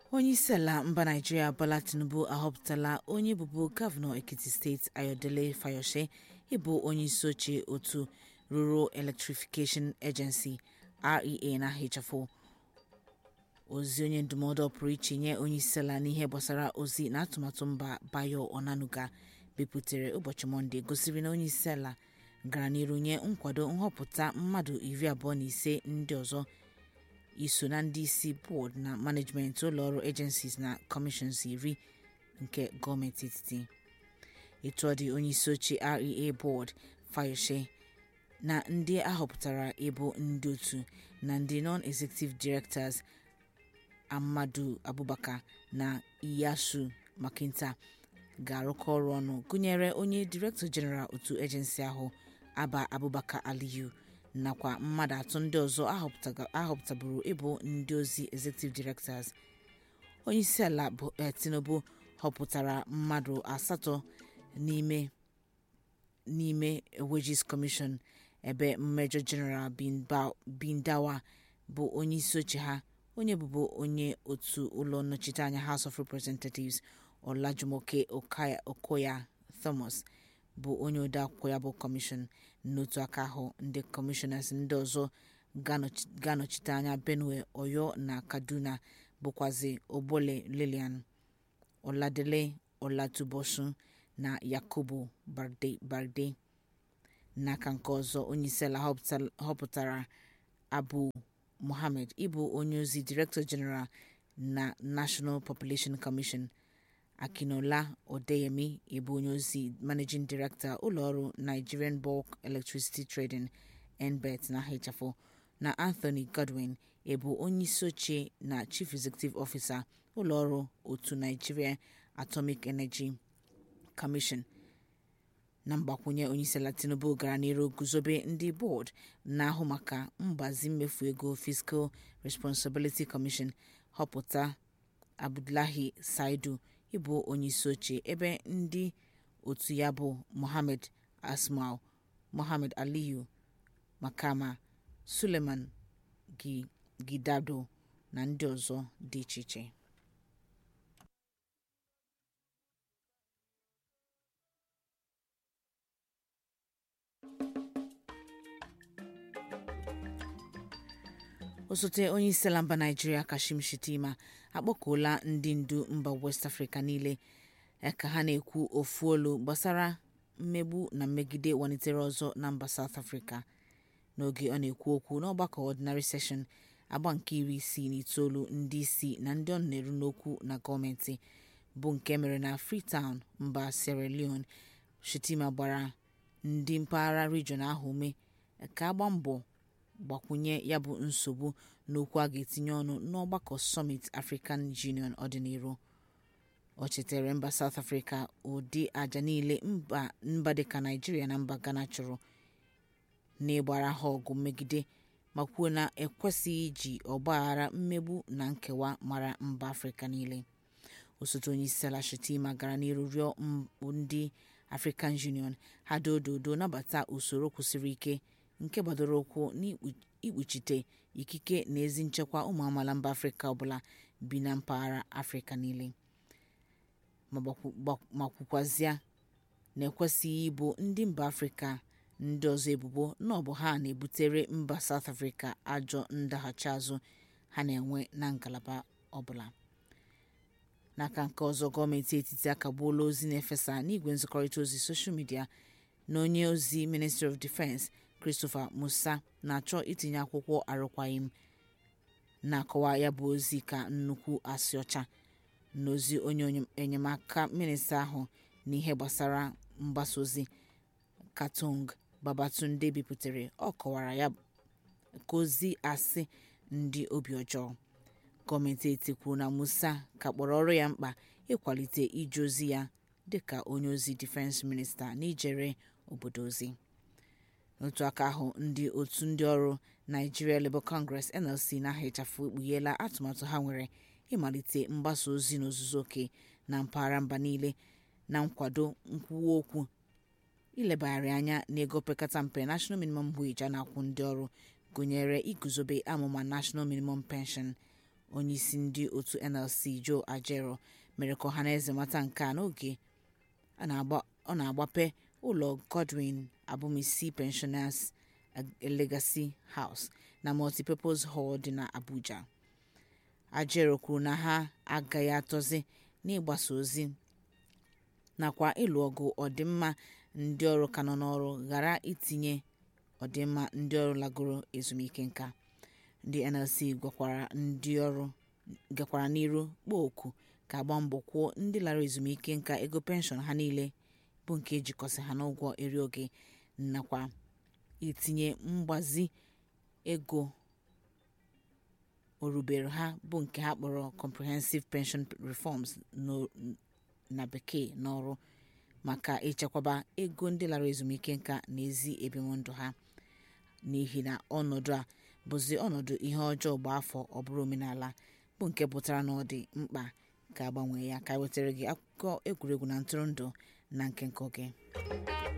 onyeisiala mba naịjirịa bola tinubu ahọpụtala onye bụbu gọvanọ ekiti steeti ayodele fayose ịbụ onyeisi oche otu rural electrification agency rea na ahịchafụ ozi onye ndụmọdụ pụrụ iche nye onyeisiala n'ihe gbasara ozi na atụmatụ mba bayo onanuga bipụtara ụbọchị mọnde gosiri na onyeisiala gara n'iru nye nkwado nhọpụta mmadụ iri abụọ na ise ndị ọzọ iso na ndị isi bọọdụ na manejmentị ụlọọrụ agencies na kọmishọns iri nke gọọmenti etiti etu ọ dị onyeisi oche rea bọọdụ fayose na ndị ahọpụtara ịbụ ndị otu na ndị non-executive directors amadu abubakar na iyasu makinta ga-arụkọ ọrụ ọnụ gụnyere onye director general otu agency ahụ aba abubakar aliyu nakwa mmadụ atọ ndị ọzọ ahọpụtaburu ịbụ ndị ozi executive directors onyeisiala tinubu họpụtara mmadụ asatọ n'ime n'ime wages commission ebe major general bindawa bụ onyeisi oche ha onye bụbu onye otu ụlọ nnọchiteanya house of representatives olajumoke okoya thomas bụ onye odeakwụkwọ ya bụ kọmishọn n'otu aka ahụ ndị kọmishọnas ndị ọzọ ga-anọchite anya benue oyo na kaduna bụkwazi ogbole lilian oladele olatubosun na yakubu barde n'aka nke ọzọ onyeisiala họpụtara abu mohammed ịbụ onye ozi director general na national population commission akinola odeyemi ịbụ onye ozi managing director ụlọọrụ nigerian bulk electricity trading nbet na hfo na anthony godwin ịbụ onyeisi oche na chief executive officer ụlọọrụ otu nigeria atomic energy commission na mgbakwunye onyeisiala tinubu gara n'iru guzobe ndị bọọdụ na-ahụ maka mgbazi mmefu ego fiscal responsibility commission họpụta abdullahi saidu ịbụ onyeisi oche ebe ndị otu ya bụ mohammed asmal mohammed aliyu makama suleiman gidado na ndị ọzọ dị iche iche osote onye isi ala mba naijiria kashim shettima akpọkuola ndị ndu mba west afrịka niile ka ha na-ekwu ofu olu gbasara mmegbu na mmegide walitere ọzọ na mba south africa n'oge ọ na-ekwu okwu n'ọgbakọ ordinary session agba nke iri isii na itoolu ndị isi na ndị ọ na-eru n'okwu na gọọmenti bụ nke mere na freetown mba sierra leone shettima gbara ndị mpaghara region ahụ ume ka agba mbọ gbakwunye ya bụ nsogbu n'okwu a ga-etinye ọnụ n'ọgbakọ summit african union ọdịnihu ọ chetara mba south africa ụdị aja niile mba dịka naijiria na mba ghana chụrụ n'ịgbara ha ọgụ mmegide ma kwuo na ekwesịghị iji ọgbaghara mmegbu na nkewa mara mba afrịka niile osote onye isi ala shettima gara n'iru rịọ ndị african union ha dododo nabata usoro kwụsịrị ike nke gbadoro ụkwụ n'ikpuchite ikike na ezi nchekwa ụmụ amaala mba afrịka ọbụla bi na mpaghara afrịka niile ma kwukwazịa na ekwesịghị ịbụ ndị mba afrịka ndị ọzọ ebubo na ọ bụ ha na-ebutere mba south africa ajọ ndaghachi azụ ha na-enwe na ngalaba ọbụla n'aka nke ọzọ gọọmenti etiti akagbuola ozi na-efesa n'igwe nzikọrịta ozi soshal midia na onye ozi ministry of defense christopher musa na-achọ itinye akwụkwọ arụkwaghịm na-akọwa ya bụ ozi ka nnukwu asị ọcha n'ozi onye enyemaka minista ahụ n'ihe gbasara mgbasa ozi katung babatunde bipụtare ọ kọwara ya ka ozi asị ndị obi ọjọọ gọọmenti eti kwuru na musa ka kpọrọ ọrụ ya mkpa ịkwalite ije ozi ya dịka onye ozi difense minista n'ijere obodo ozi n'otu aka ahụ ndị otu ndị ọrụ nigeria labour congress nlc na-aha ịchafụ ekpugheela atụmatụ ha nwere ịmalite mgbasa ozi n'ozuzu oke na mpaghara mba niile na nkwado nkwuwa okwu ilebagharị anya n'ego pekata mpe national minimum wage a na-akwụ ndị ọrụ gụnyere iguzobe amụma national minimum pension onyeisi ndị otu nlc joe ajero mere ka ọhaneze mata nke a n'oge ọ na-agbape ụlọ godwin abumisi pensioners legacy house na multipurpose hall dị n'abuja ajero kwuru na ha agaghị atọzi n'ịgbasa ozi nakwa ịlụ ọgụ ọdịmma ndị ọrụ ka nọ n'ọrụ ghara itinye ọdịmma ndị ọrụ lagoro ezumike nka ndị nlc gakwara n'iru kpọọ oku ka agba mbọ kwụọ ndị lara ezumike nka ego penshọn ha niile bụ nke ejikọsị ha n'ụgwọ eri oge nakwa itinye mgbazi ego orubere ha bụ nke ha kpọrọ comprehensive pension reforms na bekee n'ọrụ maka ichekwaba ego ndị lara ezumike nka na ezi ebimụndụ ha n'ihi na ọnọdụ a bụzi ọnọdụ ihe ọjọọ gba afọ ọ bụrụ omenala bụ nke pụtara na ọ dị mkpa ka agbanwe ya ka wetara gị akụkọ egwuregwu na ntụrụndụ na nke nke oge